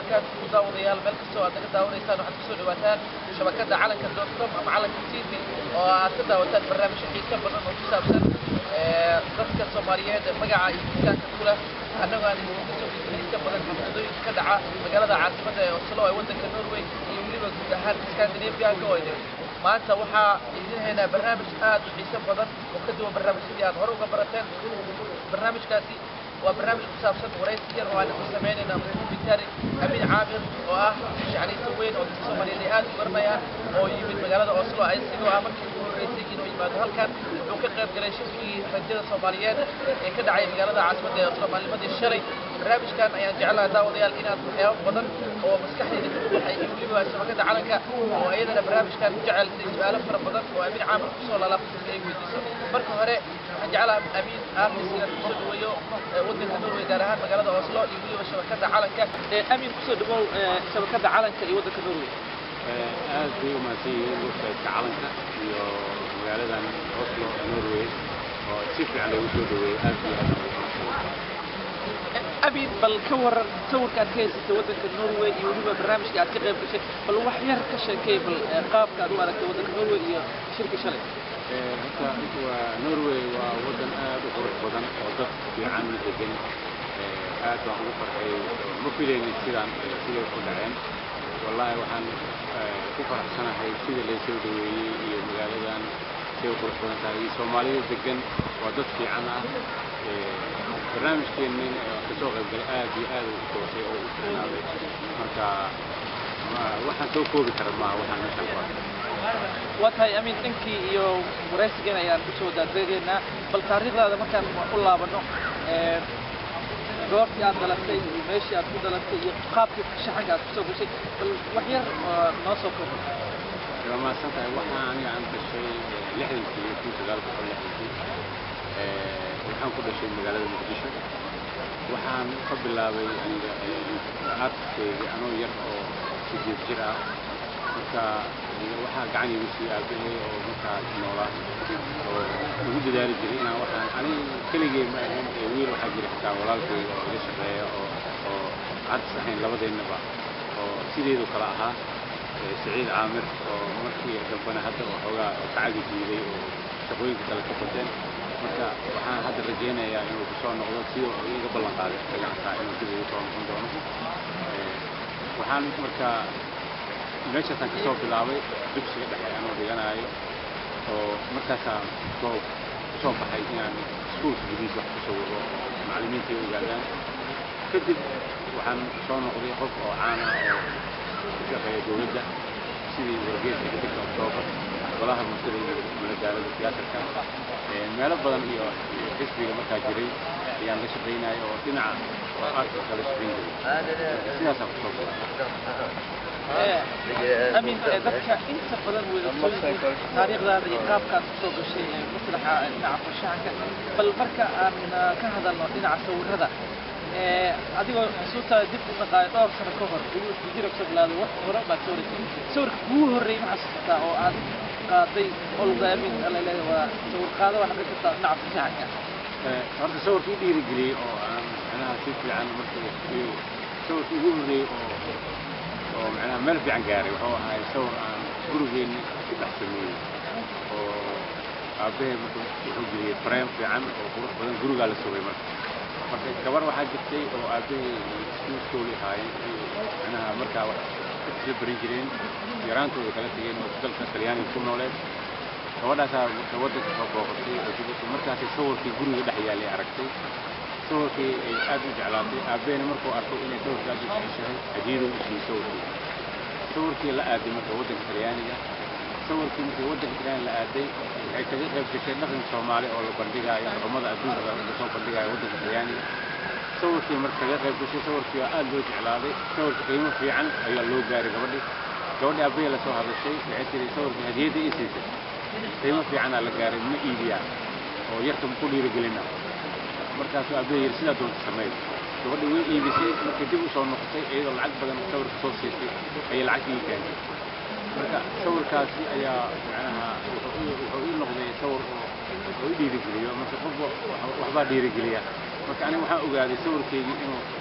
wabarakaatu daawadayaal meel kastoo aad naga daawanaysaan waxaad kusoo dhawaataan shabakadda calanka dot com ama calanka t v oo aad ka daawataan barnaamijyo xiiso badan oo ku saabsan dadka soomaaliyeed magaca iyo miisaanka ku leh annagoo aan idinku soo xiiso badan xafladooyinka ka dhaca magaalada caasimadda ee oslo ee waddanka norway iyo weliba guud ahaan scandinavianka oo idin maanta waxaa idin haynaa barnaamij aad u xiiso badan oo ka duwan barnaamijyadii aad hore uga barateen barnaamijkaasi waa barnaamij ku saabsan waraysi yar oo aan ku samaynayna bitari amin caamir oo ah shacniista weyn oo dadka soomaaliyeed ay aad u garanayaan oo yimid magaalada oslo isagoo ah markii ugu horreysay inuu yimaado halkan wuxuu ka qayb galay shirkii rajada soomaaliyeed ee ka dhacay magaalada caasimadda ee oslo maalnimadii shalay barnaamijkan ayaan jeclaha daawadayaal inaad waxyaabo badan oo maskaxdayda ku baxay iyo weliba shabakadda calanka oo iyadana barnaamijkan ku jecel inay su-aalo fara badan oo amin caamir kusoo lalaabtay ay weydiiso marka hore waxaan jeclaha amin aartis inaad kusoo dhaweeyo waddanka norway gaar ahaan magaalada oslo iyo weliba shabakadda calanka amin kusoo dhawow shabakadda calanka iyo waddanka norway aad bay u mahadsan yihiin website-ka calanka iyo magaaladan oslo norway oo si fiican loogu soo dhaweeyey aad iyo aad ugu mahadsan amin bal ka waran sawirka aad ka haysatay waddanka norway iyo weliba barnaamijka aad ka qayb gashay bal wax yar ka sheekay bal qaabka aad u aragtay waddanka norway iyo shirka shalay horta waa norway waa waddan aad u qurux badan oo dad fiican degan aad baan ugu farxay ma filaynin sidaan siday ku dhaceen wallaahi waxaan ku faraxsanahay sida laysoo dhaweeyey iyo magaaladan siday u qurux badan tahay iyo soomaalida degan waa dad fiican ah barnaamijkeennin kasoo qaybgalay aad iyo aad u toosay oo u fiicnaaday marka waxaan soo koobi kara maaha waxaan meeshaan ku arkay waa tahay amin dhankii iyo waraysigan ayaan kusoo daadreegaynaa bal taariikhdaada markaan u laabano goortii aad dhalatay iyo meeshii aad ku dhalatay iyo qaabkii shaxanka aad kusoo gashay bal wax yar oo noo soo koobo waa mahadsan tahay waxaa aniga aan dhashay lixdankii kun sagaal boqol lixdankii waxaan ku dhashay magaalada muqdisho waxaan ka bilaabay aniga artiskeyga anoo yar oo sideed jir ah marka waxaa gacan igu siiyey aabahay oo markaas noolaa oo ugu dadaali jiray inaan waxaan aniga keligay ma ahayn ee wiil waxaa jira xitaa walaalkeyga oo ila shaqeeya oo oo artis ahayn labadeennaba oo sideedu kale ahaa saciid caamir oo markii dambana hadda waxoogaa kacagi jiiday oo shaqooyinka kale ka bateen marka waxaan hadda rajaynayaa inuu kusoo noqdo sida uu iga ballan qaaday dagaalka inuu dib ugu soo noqon doono waxaan marka meeshaasaan kasoo bilaabay dugsiga dhexe anoo dhiganaayo oo markaasaan soo kusoo baxay inaan iskuulka gudihiisa wax kusoo wado macallimiinta ay ogaadaan kadib waxaan soo noqday qof oo caan ah oo ku shaqeeya dowladda sidii wargeeska xidigka oktoobar golaha bulshada iyo madagaalada tiyaatarka meelo badan iyo xisbiga markaa jiray ayaan la shaqaynaya oo dhinaca oo artiska la shaqayn jiray sidaasaan kusoo amin dadka inta badan wada taariikhdaada iyo qaabkaad kusoo gashay maslaxa dhinaca farshaxanka bal marka aan ka hadalno dhinaca sawirada adigoo xusuustaada dib u dhaqaayo dhowr sano ka hor jira kusoo bilaawday wax hore baad soo wareysay sawirka kugu horreeyay ma xasuusataa oo aad qaaday olgaamin alaleeya waa sawir qaado waa noqon kartaa dhinaca farshaxanka horta sawirka i dhiirigeliyey oo aan macnaha si fiican markii sawirka ugu horreeyey oo oo macnaha meel fiican gaaray wuxuu ahay sawir aan gurigeenni ku dhex sameeyey oo aabbahay marka wuxuu geliyey frame fiican oo qurux badan gurigaa la sugay marka marka gabar waxaa jirtay oo aabbahay iskuul sooli ahaayeen macnaha markaa wax isla barin jireen yaraantooda kala tegeen oo dalka talyaaniga ku nooleed gabadhaasaa marka waddanka soo booqatay oo dibadda markaasay sawirkii guriga dhex yaalay aragtay sawirkii ay aad u jeclaatay aabbahayna markuu arkay inay sawirka aad u jeceshahay hadiyaduu u siiyey sawirkii sawirkii la aaday marka waddanka talyaaniga sawirkii markii waddanka talyaaniga la aaday waxay kaga qayb gashay dhaqanka soomaali oo la bandhigaayo dhaqamada adduunka lasoo bandhigaayo waddanka talyaaniga sawirkii marka kaga qayb gashay sawirkii waa aad loo jeclaaday sawirka qiimo fiican ayaa loo gaaray gabadhii gabadhii aabbahay la soo hadashay waxay tiri sawirkii hadiyadda ii siisay qiimo fiicanaa la gaaray ma iibiyaa oo yarka ku dhiirigelina markaasuu aabbahay yidhi sidaa doonta sameey gabadhii way iibisay markay dib u soo noqotay iyadoo lacag badan sawirka soo siisay ayay lacag ii keentay marka sawirkaasi ayaa macnaha wuxuu ii noqday sawir oo i dhiirigeliyo marka qofba waxbaa dhiirigeliya marka aniga waxaan ogaaday sawirkaygii inuu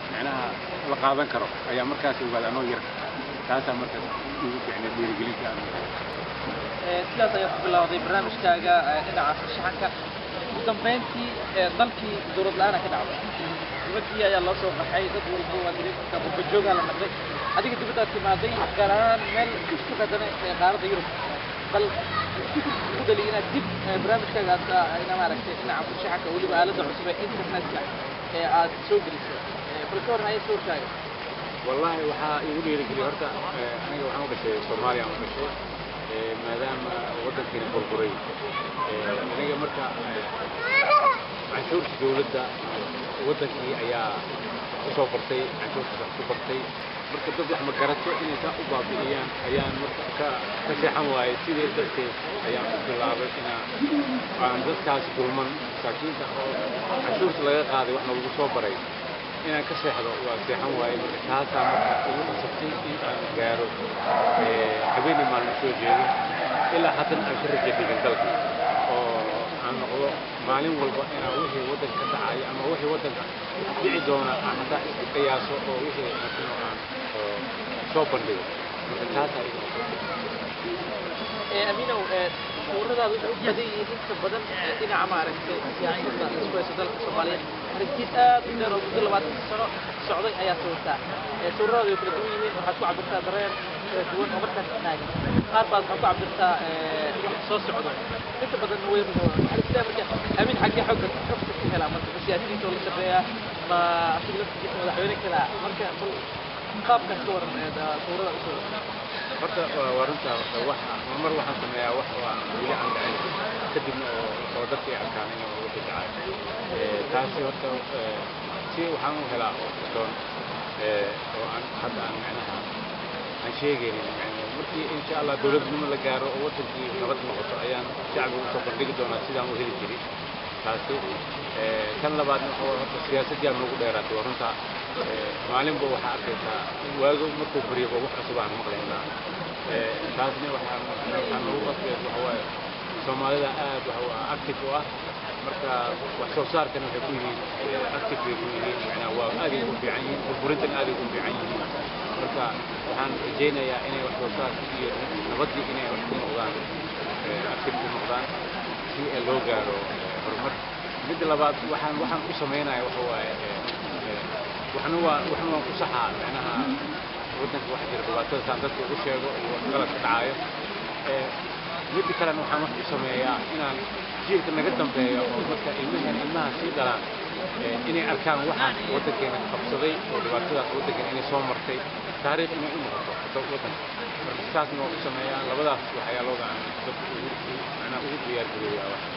macnaha la qaadan karo ayaa markaas ogaada anoo yar taasaa markaas igu ficnay dhiirigelinta aan Ee, sidaas ayaa ku bilowday barnaamijkaaga ee, dhinaca farshaxanka ugu dambeyntii ee, dalkii dowlad la-aan ka dhacday dibadii ayaa loo soo qaxay dad walba waa dareemka qurba la noqday adiga dibaddaad timaaday gaar ahaan meel ku qadana ee qaaradda yurub bal ku dhali inaad dib ee, barnaamijkaaga aad aa- ina maaragtay dhinaca farshaxanka weliba aaladda cusub ee internetka ee aad soo gelisay Ee, bal ka warran ayaa sawirkaaga والله waxaa igu dhiirigeliyay horta eh, aniga waxaan u dhashay Soomaaliya aan u dhashay eh, maadaama waddankeena burburay eh, aniga marka eh, canshuurta dowladda waddankii ayaa u soo bartay canshuurta wax ku bartay marka dad wax ma garato inay saa u baabi'iyaan ayaan marka ka ka seexan waayay sidii darteed ayaan u bilaabay inaan aan dadkaas dulman masaakiinta oo canshuurta laga qaaday waxna lagu soo baray inaan ka seexdo waa seexan waaye marka taasaa marka igu qasabtay in aan gaaro eh, habeenii maalin soo jeedo ilaa haddana aan ka raja dhigin dalka oo aan noqdo maalin walba inaan wixii waddanka ka dhacaya ama wixii waddanka dhici doona aan hataa isku qiyaaso oo wixii markino aan oo soo bandhigo marka taasaa igu qasabtay ee aminow ee sawiradaadu waxay u badan yihiin inta badan ee dhinaca maaragtay siyaasadda isku haysa dalka soomaaliyeed aragtid aad u dheer oo muddo labaatan sano socday ayaa sawirtaa ee sawiradaadu way kala duwan yihiin waxaad ku cabirtaa dareen kala duwan oo markaas taagan qaar baad waxaad ku cabirtaa ee wax soo socdo inta badan way waxaa la marka amin xaggee xogga xogta ku helaa marka ma siyaasiyiinta oo la shaqeeyaa ma asiga laftigiisa madaxweyne kalaa marka bal qaabkaas ka waran ee sawirada u soo horta waa waa runta horta wax mar waxaan sameeyaa wax oo aan weli aan dhicin kadibna oo oo dadka ay arkaan in oo wixii dhacay Eh, taasi horta eh, si waxaan u helaa oo kalsoon eh, oo aan hadda aan macnaha aan sheegaynin macnaha markii insha allah dowladnimo la gaaro oo wadankii nabad noqoto ayaan shacbiga usoo bandhigi doonaa sidaan u heli jiray taasi Eh, kan labaadna waxa waaye horta siyaasadii aan noogu dheeraatay waa runta Eh, maalinba waxaa arkaysaa waago markuu baryaba wax cusub aan maqlaynaa Eh, taasna waxaan waxaan noogu qasbeen waxa waaye soomaalida aad waxa waa active u ah marka wax soo saarkana waxay ku yihiin eh, active bay ku yihiin macnaa waa aad ay ugu fiican yihiin burburintan aad ay ugu fiican yihiin marka waxaan rajaynayaa inay wax soo saarkii iyo nabaddii inay wax ku noqdaan eh, active ku noqdaan si eh, loo gaaro eh, horumar midda labaad waxaan waxaan u sameynaya waxa waaye eh, eh, waxna waa waxna waan ku saxaa macnaha waddanka waxa jira dhibaatada saan dadka ugu sheego iyo wax qalad ka dhacayo Eh, midda kalena waxaan wax u sameeyaa inaan jiilka naga dambeeyo oo dadka ilmahan ilmaha sii dhalaan eh, inay arkaan waxaan waddankeena qabsaday oo dhibaatadaas waddankeena inay soo martay taariikh inay u noqoto dad waddanka marka saasna waa u sameeyaa labadaas waxyaalooda aan dadka ugu macnaha ugu diyaargarooyaa wax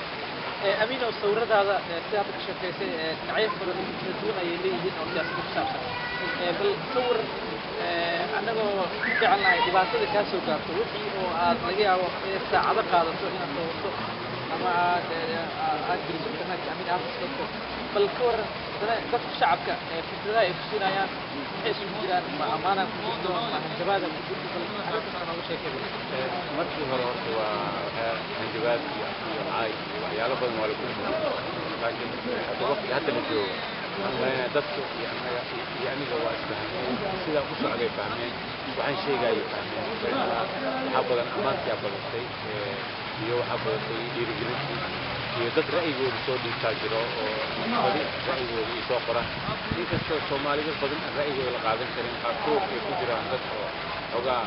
ee amiin oo sawiradaada ee sida hadda ka sheekaysay ee dhinacyo fara kala duwan ayay leeyihiin oo siyaasadda ku saabsan ee bal sawir ee annagoo jecelnahay dhibaatada kaa soo gaarto wixii oo aad laga yaabo inay saacado qaadato inaad sawirto ama aad ee, aa- aad geliso internetka amiin artiska bal ka waran haddana dadka shacabka ee fikradaha ay ku siinayaan maxay isugu jiraan ma ammaanaa ku jirto ma hanjabaada ku jirto bal arrintaas nooga sheekay Eh, markii hore horta waa waxaa hanjabaad iyo iyo caay iyo waxyaalo badan waa lagu xumay laakiin eh, hadda waqti hadda la joogo waxaan maleynayaa dadka iyo annaga iyo iyo aniga waa isfahmeen sidaa u socday fahmeen waxaan sheegayay fahmeen macnaha waxaa badan ammaantiyaa badatay eh, iyo waxaa badatay dhiirigelintii iyo dad ra'yigooda soo dhiibtaa jiro oo badi ra'yigooda iyo soo qoran inkastoo soomaalida badan aan ra'yigooda la qaadan karin qaarkood ay ku jiraan dad oo xogaa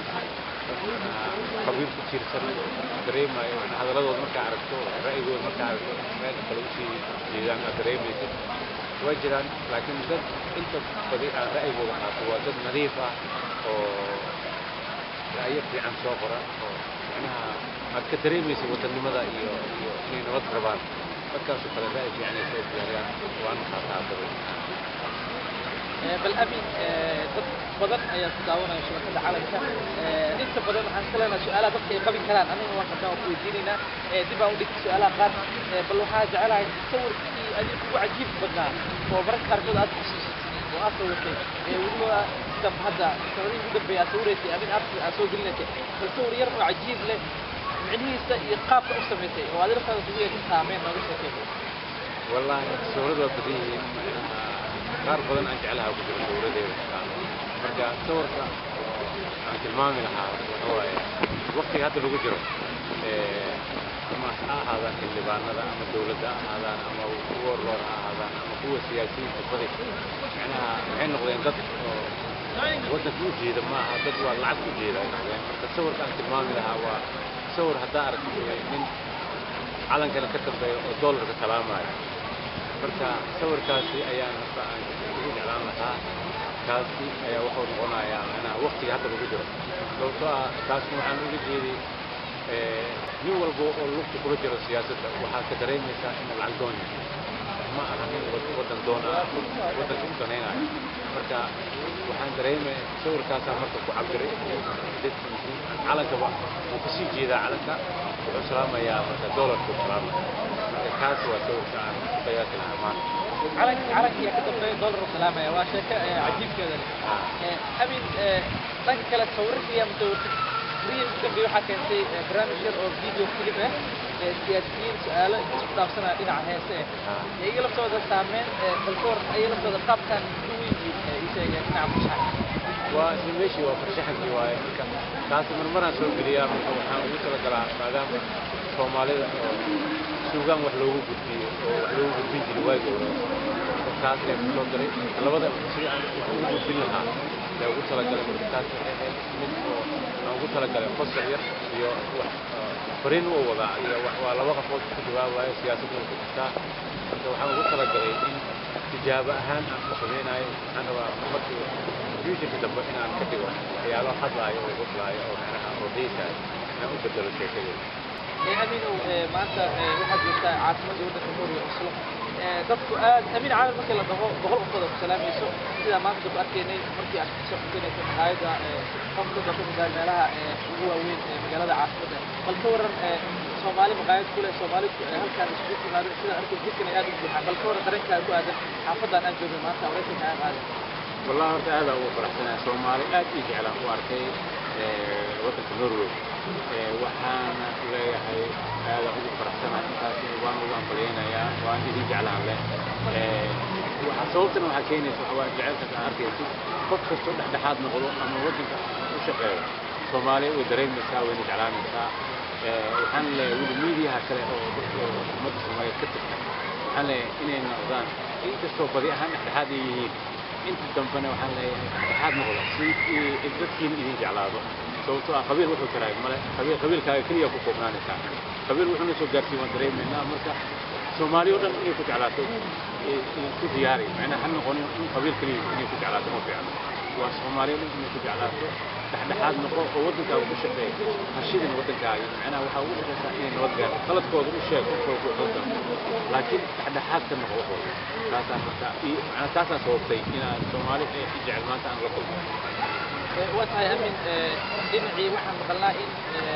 qabiil ku tiirsan dareemayo macnaa hadaladooda markaa aragto ra'yigooda markaa aragto meel kale usii jeedaan aad dareemaysid waa jiraan laakiin dad inta badi aan ra'yigooda qaato waa dad nadiif ah oo ra'yo fiican soo qora oo macnaha aad ka dareemaysid wadannimada iyo iyo inay nabad rabaan dadkaasoo kale ra'yi fiican ay soo diyaariyaan waana qaataa badan Ee, bal amin ee, dad badan ayaa ku daawanaya shabakada calanka Ee, inta badan waxaan iska leenahay su-aalaha dadka ay qabi karaan aniga waan qabnaa waan ku weydiinaynaa Ee, dib aan u dhigtay su-aalaha qaar Ee, bal waxaa jecelahay sawirkii adiga kugu cajiib badnaa oo mararka qaarkood aad xusuusatid oo aad sawirtay ee weliba dam hadda sanadihii ugu dambeeyay aad sawiraysay amin aad aad soo gelinaysay bal sawir yar oo cajiib leh micnihiisa iyo qaabka u samaysay oo adiga laftaada kugu yeeshay saameyn nooga sheekay wallaahi sawirada waa badan yihiin qaar badan aan jeclaha ku jiro sawiradeeda marka sawirka aan tilmaami lahaa waxa waaye waqtiga hadda lagu jiro ama ha ahaadaan xildhibaanada ama dowladda ha ahaadaan ama kuwa roor ha ahaadaan ama kuwa siyaasiyiinta badi macnaha waxay noqdeen dad oo waddanka u jeeda ma aha dad waa lacag u jeeda ay noqdeen marka sawirka aan tilmaami lahaa waa sawir haddaa aragto nin calankana ka dambeeya oo doolarka salaamaya marka sawirkaasi ayaan hadda aan ugu jeclaan lahaa kaasi ayaa wuxuu noqonayaa macnaha waqtiga hadda lagu jiro sababtoo ah taasna waxaan uga jeeday nin walba oo lugta kula jiro siyaasadda waxaad ka dareemaysaa in lacag doon yahay ma aha nin waddan doona waddanka u danaynayo marka waxaan dareemaya sawirkaasaa marka ku cabiray dadkiisii calankaba wuu kasii jeedaa calanka wuxuu salaamayaa marka doolarka u salaamaya marka kaas waa sawirka aan ku qiyaasi lahaa maanta calank calankiya ka dambeeya doolar u salaamaya waa sheeko cajiibkeeda leh amin dhanka kale sawirkiya mutawafid riyal ka dambeeya waxaa keentay barnaamij yar oo video clip ah siyaasiyiin su-aalo isku dhaafsanaya dhinaca heese ah iyaga laftooda saameyn balkoor iyaga laftooda qaabkan u weyn isheegeen dhinaca farshaxa waa isla meeshii waa farshaxankii waaye marka taasi marmaraan soo geliyaa marka waxaan ugu talagalaa maadaama soomaalida oo suugaan wax loogu gudbiyo oo wax loogu gudbin jiray waagii hore taas ayaa ku soo daray labada sidii aan wax ugu gudbin lahaa ayaa ugu talagalay marka taas waxay ahayd mid oo aan ugu talagalay qosol yar iyo wax fariin u wadaa iyo wax waa laba qafood ku jawaabayo siyaasadda ku jirtaa marka waxaan ugu talagalay in tijaabo ahaan aan ku samaynayo waxaan rabaa markii futureka dambe inaan ka dhigo waxyaalo hadlaayo oo hadlaayo oo macnaha oo xiisaayo inaan u bedelo sheekadeeda aminow maanta waxaad joogtaa caasimadda waddanka Norway Oslo dadku aad amin caamil markii la dhaho boqol qofood oo ku salaamayso sida maanta dadku arkaynay markii aad soo xukunayso hay'adda qofka dadka ku gaar meelaha ugu waaweyn ee magaalada caasimadda bal ka waran Soomaali maqaayad kule Soomaali halkaan isku timaado sida arkay jidkan aad u buuxaan bal ka waran dareenkaaga ku aadan xaafadan aan joogno maanta waraysiga aan qaaday والله horta aad aan ugu faraxsanahay Soomaali aad ii jecel aan u arkay waddanka Norway waxaana leeyahay aad aan ugu faraxsanahay intaas waan ugu hambalyaynayaa waan idin jeclaan leh waxa sababtana waxaa keenaysa waxa waa jecelka aad arkayso qof kastoo dhexdhexaad noqdo ama waddanka u shaqeeyo Soomaali way dareemaysaa wayna jeclaanaysaa waxaan leeyahay weli miidiyaha kale oo dadka ummadda Soomaaliyeed ka tirsan waxaan leeyahay inay noqdaan inkastoo badi ahaan dhexdhexaad ay yihiin inta dambena waxaan leeyahay dhexdhexaad noqda si dadkiina idin jeclaado sababtoo ah qabiil wuxuu taraay male qabiil qabiilkaaga keliya ku koobnaanaysaa qabiil wuxuuna soo gaarsiin waan dareemaynaa marka soomaali oo dhan inay ku jeclaato ku diyaari macnaha ha noqonin in qabiil keliya inay ku jeclaato ma fiicno waa soomaali oo dhan inay ku jeclaato dhexdhexaad noqo oo waddankaaga ku shaqeey hashidin waddankaaga macnaha waxaa ugu shaqaysaa inay nabad gaarto qaladkooda u sheeg qof walba wuxuu dano laakiin dhexdhexaad ka noqo waxooda taasaan marka macnaa taasaan sababtay inaan soomaali ay i jecel maanta aan la kulmo waa tahay amin dhinacii waxaan maqalnaa in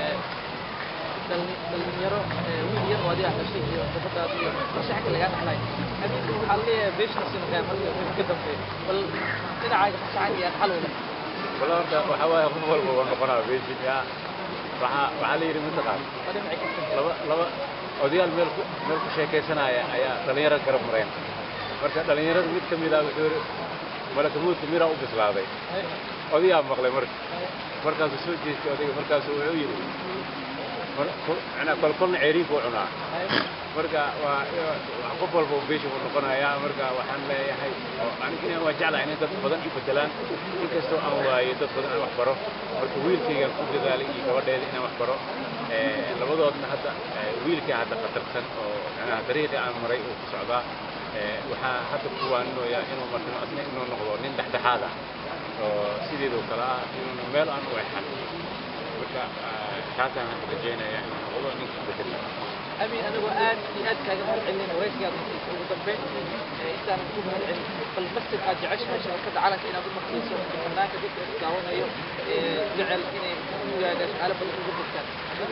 dhalinyaro wiil yar oo adiga dhashay iyo gabadhaas iyo farshaxanka lagaa dhaxlay amin waxaa leeyahay beeshaasi noqdaa marka wixii ka dambeeya bal dhinacaaga farshaxanka iyo dhaxal wada wala horta waxaa waaye qof walba waa noqonaa beeshin yaa waxaa waxaa la yidhi mataqaan waa dhinacii ka dambeeya laba laba odayaal meel ku meel ku sheekaysanaya ayaa dhalinyaro garab mareen marka dhalinyarada mid ka mid ah wuxuu yidhi malakamuudka miraa u bislaaday odayaa maqlay marka markaasuu soo jeestay odayga markaasuu wuxuu yidhi macnaa kolkolna ceeriinka u cunaa marka waa qof walba uu beesha uu noqonayaa marka waxaan leeyahay anigina waa jeclahay inay dad badan i bedelaan inkastoo aan waayo dad badan aan wax baro marka wiilkaygaan ku dadaalay iyo gabadheeda inaan wax baro labadoodna hadda wiilkii hadda khatarsan oo macnaha dariiqii aan maray uu ku socdaa waxaa hadda ku waaninoyaa inuu martino asna inuu noqdo nin dhexdhexaad ah oo sideedoo kale ah inuuna meel aan u exan marka taasaan rajaynayaa inuu noqdo ninka bedeli أمين أنا وآن في أد كذا مرة علم وريس قاعد وضبين إنسان يكون مرة علم فالمثل قاعد يعيشها شركة على كأنه أقول مخصوص فنانك ذيك تعاون أيوه جعل إني قاعد على بلد الجبل كان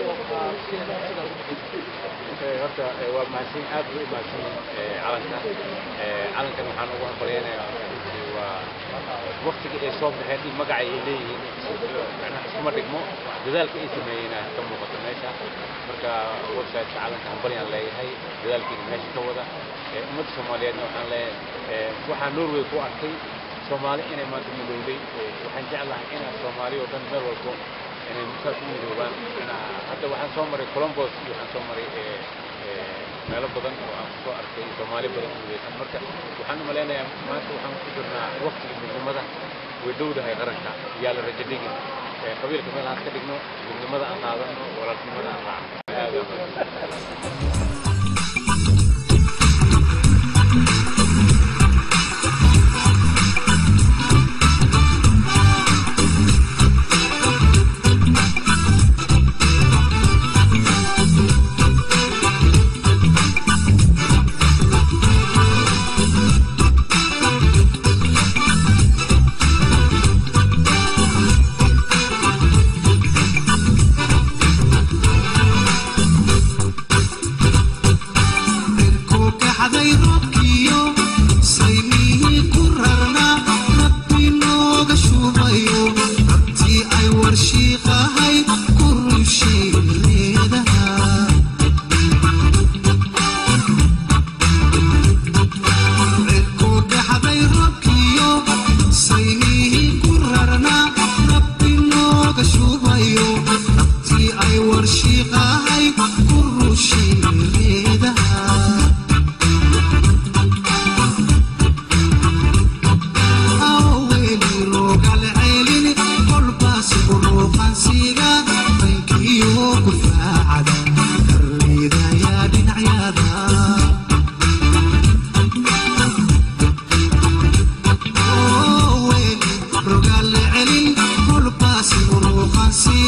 horta waa mahadsan aad bay u mahadsan calanka calankan waxaan ugu hambalyaynayaa waa waktiga ay soo baxeen in magaca ay leeyihiin macnaha iskuma dhigmo dadaalka ay sameeyeyna ka muuqata meesha marka websiteka calanka hambalyaan leeyahay dadaalkiina meesha ka wada ummadda soomaaliyeedna waxaan leeyahay waxaan norway ku arkay soomaali inay maanta midowday waxaan jeclahay inaad soomaali oo dhan meel walbo inay saas u midoobaan hadda waxaan soo maray colombos iyo waxaan soo maray meelo badan oo aan kusoo arkay soomaali badan u midaysan marka waxaan u malaynayaa maanta waxaan ku jirnaa waqtiga midnimada way dhowdahay qaranka yaa la rajo dhigin qabiilka meel aan ka dhigno midnimada aan qaadano walaalnimada aan raacno Rogalle celin, kolbaasi uruqansi